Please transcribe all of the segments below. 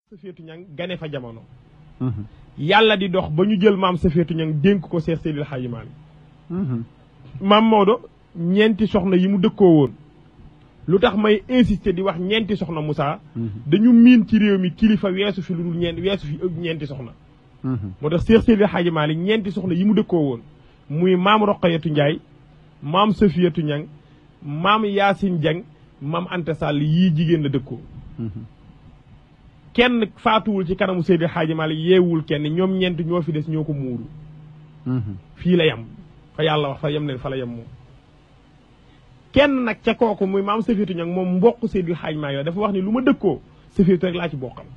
Safiyatu Ñang gane fa jamono yàlla di dox ba ñu jël maam Safiyatu Ñang dénk ko Seex Seydil Xaaji Maalik maam Maodo ñeenti soxna yi mu dëkkoo woon lu tax may insister di wax ñeenti soxna Moussa dañu miin ci réew mi kilifa weesu fi lu dul ñeent weesu fi ñeenti soxna moo tax Seex Seydil Xaaji Maalik ñeenti soxna yi mu dëkkoo woon muy maam Roqayatu Njaay maam Safiyatu Ñang maam Yaasin Jang maam Anta Sall yii jigéen la dëkkoo kenn faatuwul ci kanamu Seydi Xaaji Maalik yeewul kenn ñoom ñeent ñoo fi des ñoo ko muuru fii la yem fa yàlla wax fa yem leen fa la yem moom kenn nag ca kooku muy maam Safiyatu Ñang moom mbokk Seydi Xaaji Maalik dafa wax ni lu ma dëkkoo Safiyatu rek laa ci bokkal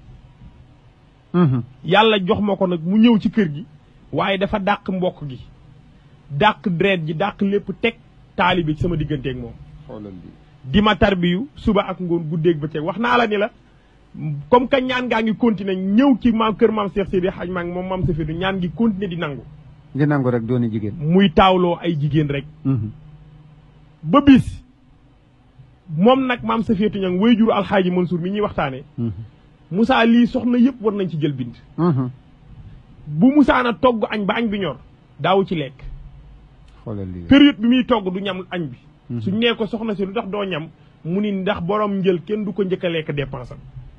yàlla jox ma ko nag mu ñëw ci kër gi waaye dafa dàq mbokk gi dàq deret ji dàq lépp teg taalibi ci sama digganteeg moom di ma tarbiyu suba ak ngoon guddeeg bëccëg wax naa la ni la comme que ñaan ngaa ngi continuer ñëw ci maam kër maam Cheikh Seydi Hadj Maalik moom maam Safiyatu ñaan ngi continuer di nangu di nangu rek dooni jigéen muy taawloo ay jigéen rek ba bis moom nag maam Safiyatu ñang way juru alxaaji Mansour mi ñuy waxtaane Moussa lii soxna yëpp war nañ ci jël bind bu Moussa na togg añ ba añ bi ñor daawu ci lekk xoolal lii période bi muy togg du ñam añ bi suñ nee ko soxna si lu tax doo ñam mu ni ndax borom njël kenn du ko njëkk a lekk dépense am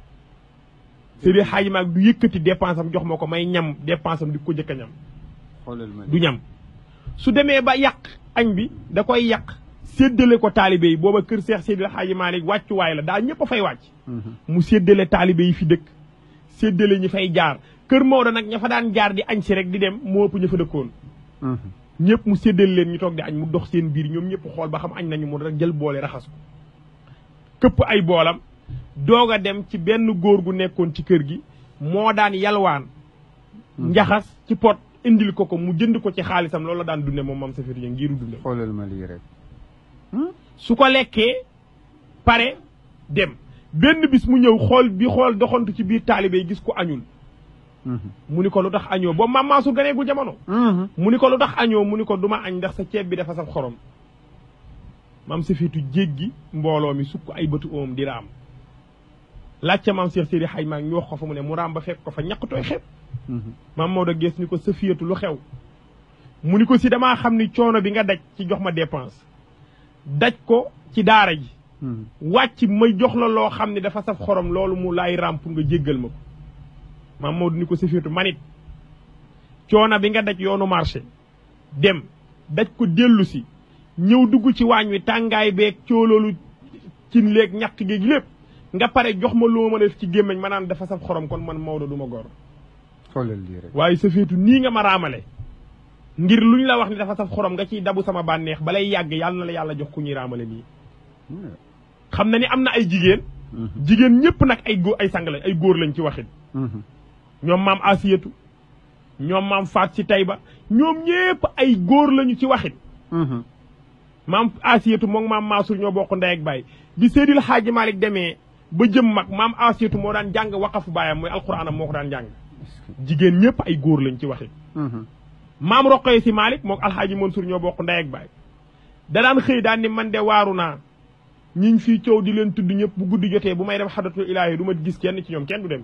Seydi Hadji Maalik du yëkkati dépense am jox ma ko may ñam dépense am di ko njëkk a ñam xoolal ma du ñam su demee ba yàq añ bi da koy yàq séddale ko taalibe yi booba kër Seex Seydi Hadji Maalik wàccuwaay la daa ñëpp a fay wàcc mu séddale taalibe yi fi dëkk séddale ñi fay jaar kër Maodo nag ña fa daan jaar di añ si rek di dem moo ëpp ña fa dëkkoon ñëpp mu séddale leen ñu toog di añ mu dox seen biir ñoom ñëpp xool ba xam añ nañu mu rek jël boole raxas ko këpp ay boolam doog a dem ci benn góor gu nekkoon ci kër gi moo daan yalwaan njaxas ci pot indil ko ko mu jënd ko ci xaalisam loolu la daan dunde moom maam Safiyatu Ñang ngiru dunde xoolal ma lii rek su ko lekkee pare dem benn bis mu ñëw xool bi xool doxantu ci biir taalibe yi gis ko añul mu ni ko lu tax añoo boobu maam Mansour ganeegul jamono mu ni ko lu tax añoo mu ni ko duma añ ndax sa ceeb bi dafa saf xorom maam Safiyatu jéggi mbooloo mi sukk ay bëtu oom di raam laajte maam Cheikh Seydi Hadj Maalik ñu wax ko fa mu ne mu raam ba fekk ko fa ñàkk tooy xeeb maam Maodo gees ni ko Safiyatu lu xew mu ni ko si damaa xam ni coono bi nga daj ci jox ma dépense daj ko ci daara ji wàcc ma jox la loo xam ne dafa saf xorom loolu mu laay raam pour nga jéggal ma ko maam Maodo ni ko Safiyatu manit coono bi nga daj yoonu marché dem daj ko dellu si ñëw dugg ci waañ wi tàngaay beeg cooloolu cin léeg ñàkk géeg lépp nga pare jox ma loo ma def ci gémmiñ ma naan dafa saf xorom kon man Maodo du ma gor xoolal lii rek waaye Safiyatu nii nga ma raamale ngir lu ñu la wax ni dafa saf xorom nga ciy dabu sama bànneex balay yàgg yàlla na la yàlla jox ku ñuy raamale nii xam na ni am na ay jigéen jigéen ñëpp nag ay góor ay sang lañ ay góor lañ ci waxit ñoom maam Asiyatu ñoom maam Faat ci Tayba ñoom ñëpp ay góor lañu ci waxit maam Asiyatu moom maam Maasur ñoo bokk ndey ak baay bi Seydil Xaaji Maalik demee ba jëm mag maam Asiyatu moo daan jàng waqafu baayam mooy alxuraanam moo ko daan jàng jigéen ñëpp ay góor lañ ci waxit maam Roqoye si Maalik moom alxaaji Mansuur ñoo bokk ndey ak baay da daan xëy daan ni man de waaru naa ñiñ fii coow di leen tudd ñëpp bu guddi jotee bu may dem xadatul ilaahi du ma gis kenn ci ñoom kenn du dem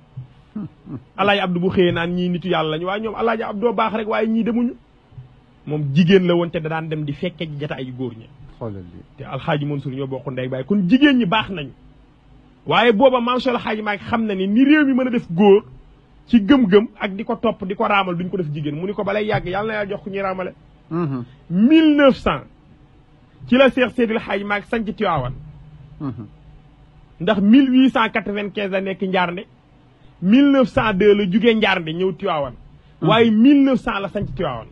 alaaji Abdu bu xëyee naan ñii nitu yàlla lañu waaye ñoom alaaji Abdoo baax rek waaye ñii demuñu moom jigéen la woon te da daan dem di fekke ci jataay yu góor ñi xoolal lii te alxaaji Mansuur ñoo bokk ndey ak baay kon jigéen ñi baax nañu waaye booba maam Cheikh alxaaji Maalik xam na ni ni réew mi mën a def góor ci gëm-gëm ak di ko topp di ko raamal duñ ko def jigéen mu ni ko balay yàgg yàlla na yàlla jox ku ñuy raamale mille neuf cent ci la Seex Seydil Hadji Maalik sanc Tiwaawan ndax mille huit cent quatre-vingt-quinze la nekk Njaarnde mille neuf cent deux la jugee Njaarnde ñëw Tiwaawan waaye mille neuf cent la sanc Tiwaawan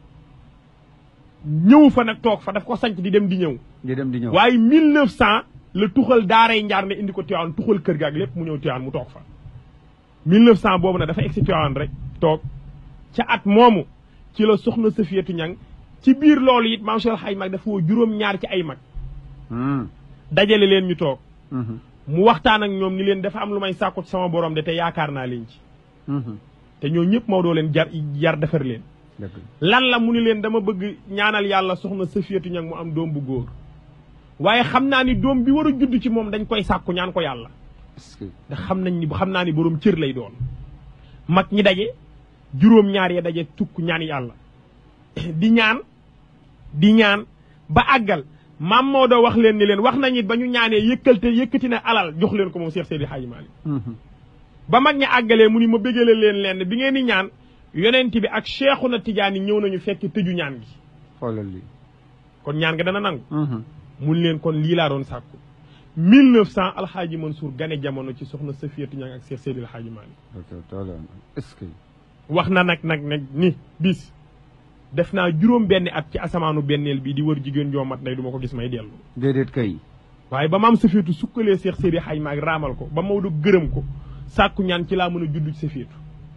ñëw fa nag toog fa daf ko sanc di dem di ñëw di dem di ñëw waaye mille neuf cent la tuxal daaray Njaarnde indi ko Tiwaawan tuxal kër ga ak lépp mu ñëw Tiwaawan mu toog fa 1900 boobu nag dafa egsi Tiwaawan rek toog ca at moomu ci la soxna Safiyatu Ñang ci biir loolu it maam Cheikh Hadji Maalik dafa woo juróom-ñaar ci ay mag dajale leen ñu toog mu waxtaan ak ñoom ni leen dafa am lu may sàkku ci sama borom de te yaakaar naa leen ci te ñoo ñëpp Maodo leen jar jar defar leen lan la mu ni leen dama bëgg ñaanal yàlla soxna Safiyatu Ñang mu am doom bu góor waaye xam naa ni doom bi war a judd ci moom dañ koy sàkku ñaan ko yàlla est-ce que ndax xam nañ ni xam naa ni boroom cër lay doon mag ñi daje juróom ñaar ya daje tukk ñaan yàlla di ñaan di ñaan ba àggal maam Maodo wax leen ni leen wax nañ it ba ñu ñaanee yëkkalte yëkkati na alal jox leen ko moom Cheikh Seydi Hadji Malick ba mag ñi àggalee mu ni ma bëggale leen leen bi ngeen di ñaan yonent bi ak Cheikhuna Tidiane ñëw nañu fekk tëju ñaan gi xoolal lii kon ñaan nga dana nangu mun leen kon lii laa doon sàkku 1900 alxaaji Mansour gane jamono ci soxna Safiyatu Ñang ak Cheikh Seydi Alxaaji Malick ok toola est-ce que wax na nag nag nag ni bis def naa juróom benn at ci asamaanu benneel bi di wër jigéen joo mat ndey du ma ko gis may dellu déedéet kay waaye ba maam Safiyatu sukkalee Cheikh Seydi Alxaaji Malick raamal ko ba Maodo gërëm ko sàkku ñaan ci laa mën a judd ci Safiyatu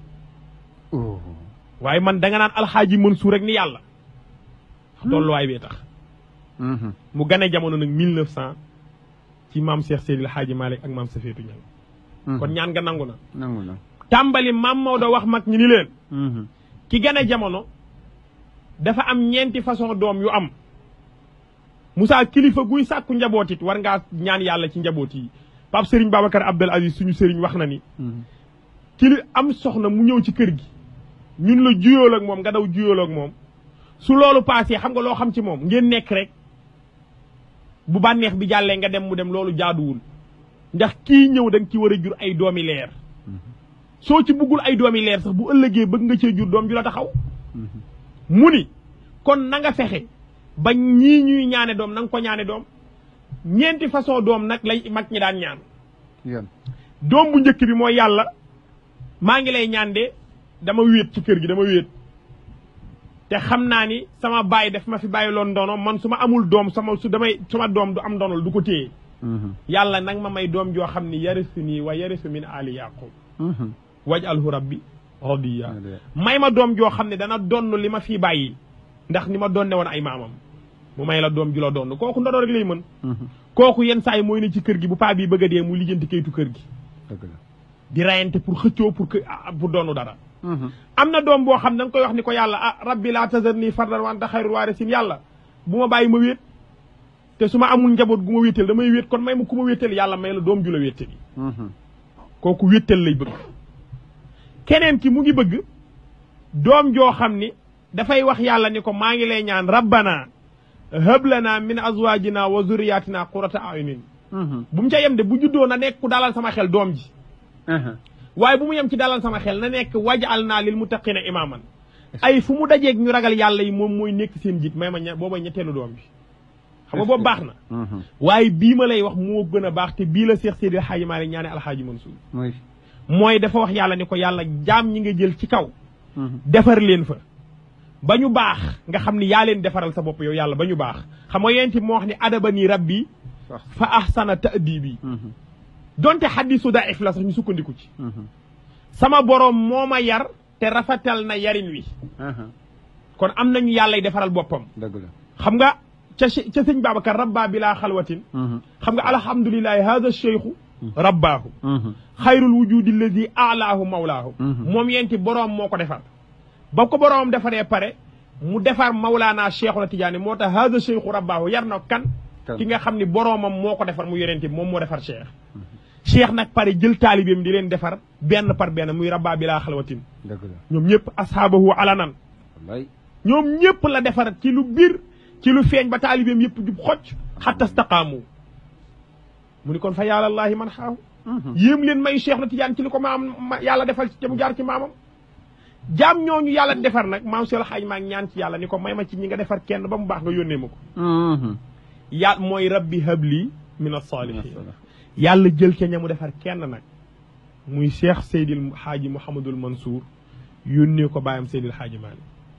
oh waaye man da nga naan alxaaji Mansour rek ni yàlla tolluwaay bee tax mu gane jamono nag 1900 ci maam Cheikh Seydi Alxaaji Malick ak maam Safiyatu Ñang kon ñaan nga nangu na nangu na tàmbali maam Maodo wax mag ñi ni leen ki gane jamono dafa am ñeenti façon doom yu am Moussa kilifa guy sàkku njaboot it war ngaa ñaan yàlla ci njaboot yi Pape Serigne Babacar Abdel Aziz suñu Serigne wax na ni kili am soxna mu ñëw ci kër gi ñun la juyool ak moom nga daw juyool ak moom su loolu paasee xam nga loo xam ci moom ngeen nekk rek bu bànneex bi jàllee nga dem mu dem loolu jaaduwul ndax kii ñëw da nga ci war a jur ay doomi leer soo ci buggul ay doomi leer sax bu ëllëgee bëgg nga cee jur doom ju la taxaw mu ni kon na nga fexe ba ñii ñuy ñaane doom na nga ko ñaane doom ñeenti façon doom nag lay mag ñi daan ñaan yan doom bu njëkk bi mooy yàlla maa ngi lay ñaan de dama wéet ci kër gi dama wéet te xam naa ni sama baay daf ma fi bàyyi loon ndono man su ma amul doom sama su damay sama doom du am ndonol du ko téye yàlla nag ma may doom joo xam ni yarisu nii wa yarisu min ali yaqub waj alhu rabbi radiya may ma doom joo xam ne dana donn li ma fii bàyyi ndax ni ma donne woon ay maamam mu may la doom ju la donn kooku ndono rek lay mën kooku yenn saa yi mooy ne ci kër gi bu paa bi bëgg a dee mu lijjanti kayitu kër gi dëgg la di rayante pour xëccoo pour que pour doonu dara am na doom boo xam ne da nga koy wax ni ko yàlla ah rabbi laa tazarni fardan wa anta xayrul waarisin yàlla bu ma bàyyi ma wéet te su ma amul njaboot gu ma wéetal damay wéet kon may ma ku ma wéetal yàlla may la doom ju la wéetal yi kooku wéetal lay bëgg keneen ki mu ngi bëgg doom joo xam ni dafay wax yàlla ni ko maa ngi lay ñaan rabbana hab lana min azwajina wa zurriyatina qurata ayunin bu mu ca yem de bu juddoo na nekk ku dalal sama xel doom ji waaye bu mu yem ci dalal sama xel na nekk wajal naa lil muttaqina imaaman ay fu mu dajeeg ñu ragal yàlla yi moom mooy nekk seen jiit may ma ña booba ñetteelu doom bi xam nga boobu baax na waaye bii ma lay wax moo gën a baax te bii la Seex Seydi Alxaaji Maalik ñaane Alxaaji Mansuur mooy mooy dafa wax yàlla ni ko yàlla jaam ñi nga jël ci kaw defar leen fa ba ñu baax nga xam ni yaa leen defaral sa bopp yow yàlla ba ñu baax xam nga yenti moo wax ni adaba nii rabbi fa ahsana ta'dibi donte xaddisu daif la sax ñu sukkandiku ci sama boroom moo ma yar te rafetal na yarin wi kon am nañu yàllay defaral boppam dëgg la xam nga ca ca sëñ Babacar rabba bi laa xalwatin xam nga alhamdulilahi hada cheikhu rabbaahu xayrul wujudi alladi alaahu mawlaahu moom yenti boroom moo ko defar ba ko boroom defaree pare mu defar mawlaana cheikhu na tijaani moo tax hada cheikhu rabbaahu yar na kan ki nga xam ni boroomam moo ko defar mu yorente moom moo defar cheikh cheikh nag pare jël taalibeem di leen defar benn par benn muy rabba bi laa xalwatin dëgg la ñoom ñëpp ashaabahu alanan wallaay ñoom ñëpp la defar ci lu biir ci lu feeñ ba taalibeem yëpp jub xocc xatta staqaamu mu ni kon fa yàllallaahi man xaahu yéem leen may cheikh na tijaan ci li ko maam yàlla defal ci mu jaar ci maamam jaam ñooñu yàlla defar nag maam seel xaaj maa ngi ñaan ci yàlla ni ko may ma ci ñi nga defar kenn ba mu baax nga yónnee ma ko yaa mooy rabbi habli min as-saalihiin yàlla jël ca ña mu defar kenn nag muy cheikh seydil xaaji mouhamadul mansour yónnee ko bàyyam seydil xaaji maalik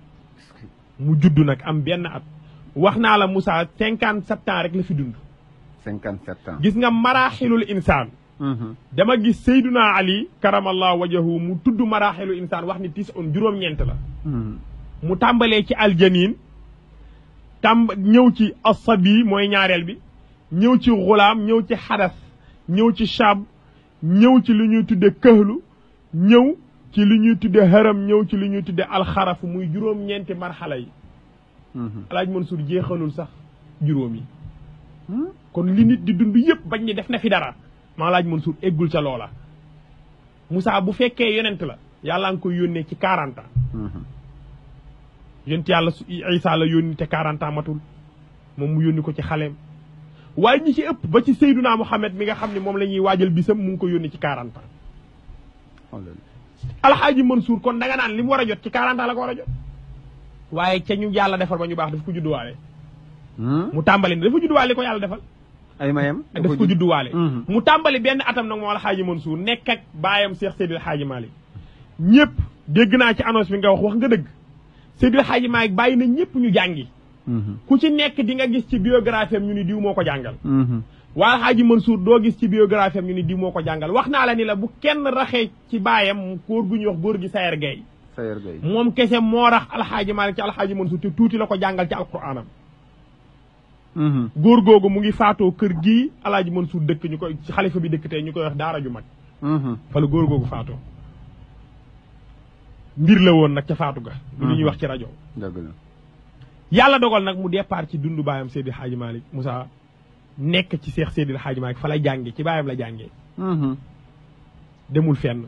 mu judd nag am benn at wax naa la Moussa cinquante sept ans rek la fi dund cinquante sept ans gis nga maraaxilul insaan dama gis seyduna ali karamallahu wajahu mu tudd maraaxilu insaan wax ni tis on juróom-ñeent la mu tàmbalee ci aljanin tàmb ñëw ci asabi mooy ñaareel bi ñëw ci xulaam ñëw ci xadas ñëw ci shab ñëw ci li ñuy tudde këhlu ñëw ci li ñuy tudde haram ñëw ci li ñuy tudde alxarafu muy juróom-ñeenti marxala yi alaaj Mansour jeexalul sax juróom yi kon li nit di dund yëpp bañ ni def na fi dara maa laaj Mansour eggul ca loola Moussa bu fekkee yonent la yàlla nga koy yónnee ci 40 ans yonent yàlla su Isa la yónni te 40 ans matul moom mu yónni ko ci xaleem waaye ñi ci ëpp ba ci Seydunaa Muhammad mi nga xam ne moom la ñuy waajal bisam mu ngi ko yónni ci 40 ans xoolal alxaaji Mansour kon da nga naan li mu war a jot ci 40 ans la ko war a jot waaye ca ñu yàlla defal ba ñu baax daf ko judduwaale mu tàmbali ne dafa judduwaale li ko yàlla defal ay mayam daf ko judduwaale Mhm. mu tàmbali benn atam nag moom alxaaji Mansour nekk ak baayam Cheikh Seydil Xaaji Malick ñëpp dégg naa ci annonce bi nga wax wax nga dëgg Seydil Xaaji Malick bàyyi na ñëpp ñu jàngi ku ci nekk di nga gis ci biographie am ñu ni diw moo ko jàngal waa alxaaji Mansour doo gis ci biographie am ñu ni diw moo ko jàngal wax naa la ni la bu kenn raxee ci baayam góor gu ñuy wax góor gi Sayer Gueye Sayer Gueye moom kese moo rax alxaaji Malick ci alxaaji Mansour te tuuti la ko jàngal ci alquraanam góor googu mu ngi faatoo kër gii alxaaji Mansour dëkk ñu koy ci xalifa bi dëkk tey ñu koy wax daara ju mag fa la góor googu faatoo mbir la woon nag ca faatu ga lu ñuy wax ci rajo dëgg la yàlla dogal nag mu départ ci dundu baayam Seydi Xaaji Malick Moussa nekk ci seex Seydi Xaaji Malick fa la jànge ci baayam la jàngee demul fenn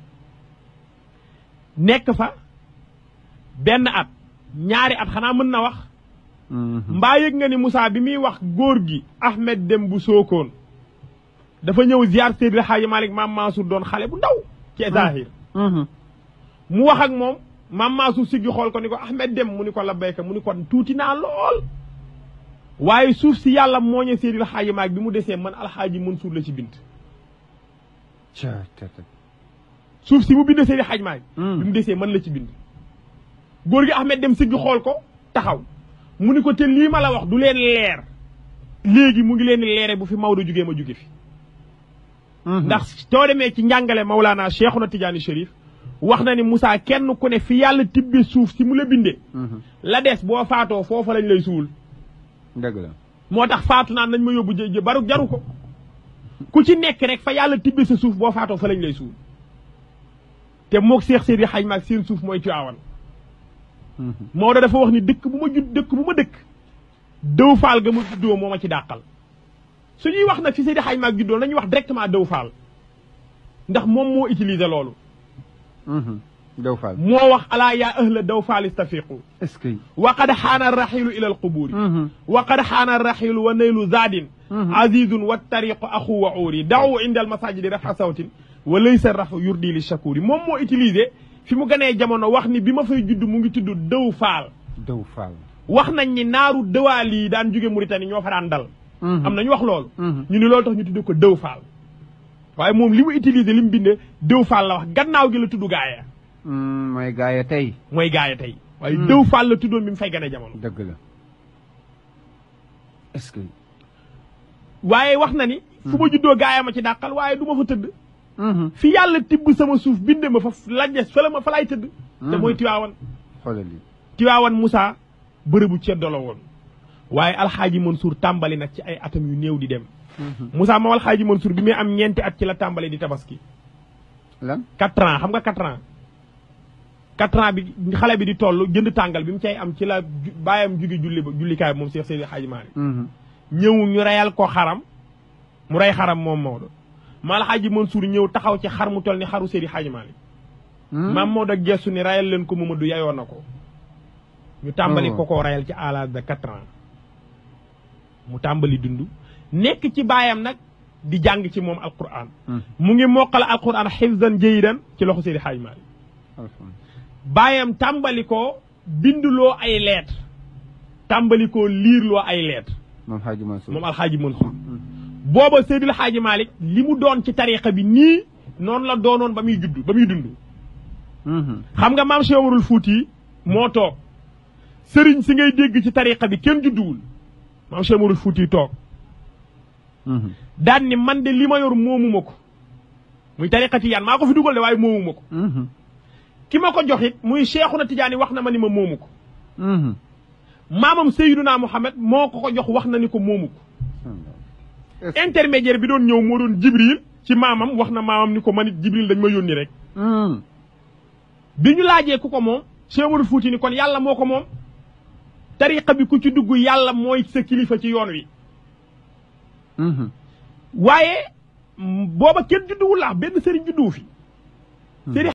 nekk fa benn at ñaari at xanaa mën na wax mbaa yëg nga ni Moussa bi muy wax góor gi Ahmed Dem bu Sookoon dafa ñëw ziar Seydi Xaaji Malick maam Mansour doon xale bu ndaw ci Zahir mu wax ak moom maam Mansour siggi xool ko ni ko Ahmed Dem mu ni ko labbayka mu ni ko tuuti naa lool waaye suuf si yàlla mooñe Seydi Xaaji Malick bi mu desee man alxaaji Mansour la ci bind ca ca ca suuf si mu bind Seydi Xaaji Malick bi mu desee man la ci bind góor gi Ahmed Dem siggi xool ko taxaw mu ni ko te lii ma la wax du leen leer léegi mu ngi leen di leere bu fi Maodo jugee ma juge fi ndax soo demee ci njàngale Maulana Cheikhuna Tidiane Chérif wax na ni Moussa kenn ku ne fi yàlla tibbe suuf si mu la bindee la des boo faatoo foofa lañ lay suul dëgg la moo tax faatu naan nañ ma yóbbu jë jë baru jaru ko ku ci nekk rek fa yàlla tibbe sa suuf boo faatoo fa lañ lay suul te moog Seex Seydi Xaj Maalik seen suuf mooy Tiwaawan Maodo dafa wax ni dëkk bu ma judd dëkk bu ma dëkk dëw faal ga ma juddoo moo ma ci dàqal su ñuy wax nag fi Seydi Xaj Maalik juddoo nañuy wax directement dëw faal ndax moom moo utiliser loolu Daw Fall moo wax alaa yaa ahla daw faal istafiqu est-ce que wa qad xaana raxilu ila alqubuuri wa qad xaana raxilu wa naylu zaadin azizun wa tariqu axu wa uuri daw inda almasajidi rafa sawtin wa laysa rafu yurdi li shakuri moom moo utilisé fi mu ganee jamono wax ni bi ma fay judd mu ngi tudd dëw faal Daw Fall wax nañ ni naaru dëwaal yi daan jóge Mauritanie ñoo fa daan dal am nañu wax loolu ñu ni loolu tax ñu tudd ko dëw faal waaye moom li mu utilisé li mu bindee dëw faal la wax gannaaw gi la tudd gaaya mooy gaaya tey mooy gaaya tey waaye dëw faal la tuddoon bi mu fay gane jamono dëgg la est-ce que waaye wax na ni fu ma juddoo gaaya ma ci dàqal waaye du ma fa tëdd fi yàlla tibb sama suuf binde ma fa lajes fa la ma fa laay tëdd te mooy tiwaawan xoolal lii tiwaawan Moussa bërëbu ceddo la woon waaye alxaaji Mansour tàmbali nag ci ay atam yu néew di dem Moussa moom alxaaji Mansour bi muy am ñeenti at ci la tàmbali di tabaski lan quatre ans xam nga quatre ans quatre ans bi xale bi di toll jënd tàngal bi mu cay am ci la ju- bàyyam jóge julli ba jullikaay bi moom Cheikh Seydi Hadji Malick ñëw ñu reyal ko xaram mu rey xaram moom Maodo ma alxaaji Mansour ñëw taxaw ci xar mu toll ni xaru Seydi Hadji Malick maam Maodo gestu ni rayal leen ko Mamadou yayoo na ko ñu tàmbali Oh. ko ko rayal ci à l'âge de quatre ans mu tàmbali dund nekk ci baayam nag di jàng ci moom alquran mu ngi moqal alquran xifzan jayidan ci loxo Seydi Hadji Malick baayam tàmbali ko binduloo ay lettre tàmbali ko liirloo ay lettre moom Hadji Mansour moom alxaaji Mansour booba Seydil Hadji Malick li mu doon ci tariqa bi nii noonu la doonoon ba muy judd ba muy dund xam nga maam Cheikh Omarul Fuuti moo toog sëriñ si ngay dégg ci tariqa bi kenn judduwul maam Cheikh Omarul Fuuti toog daan ni man de li ma yor moomuma ko muy tariqa tijaan maa ko fi dugal de waaye moomuma ko ki ma ko joxit muy Cheikhuna Tijaani wax na ma ni ma moomu ko maamam Seyduna Muhammad moo ko ko jox wax na ni ko moomu ko intermédiaire bi doon ñëw moo doon Jibril ci maamam wax na maamam ni ko man it Jibril dañ ma yónni rek bi ñu laajee ku ko moom Cheikh Omarul Fuuti ni kon yàlla moo ko moom tariqa bi ku ci dugg yàlla mooy sa kilifa ci yoon wi waaye booba kenn judduwul laax benn sëriñ judduwu fi sëriñ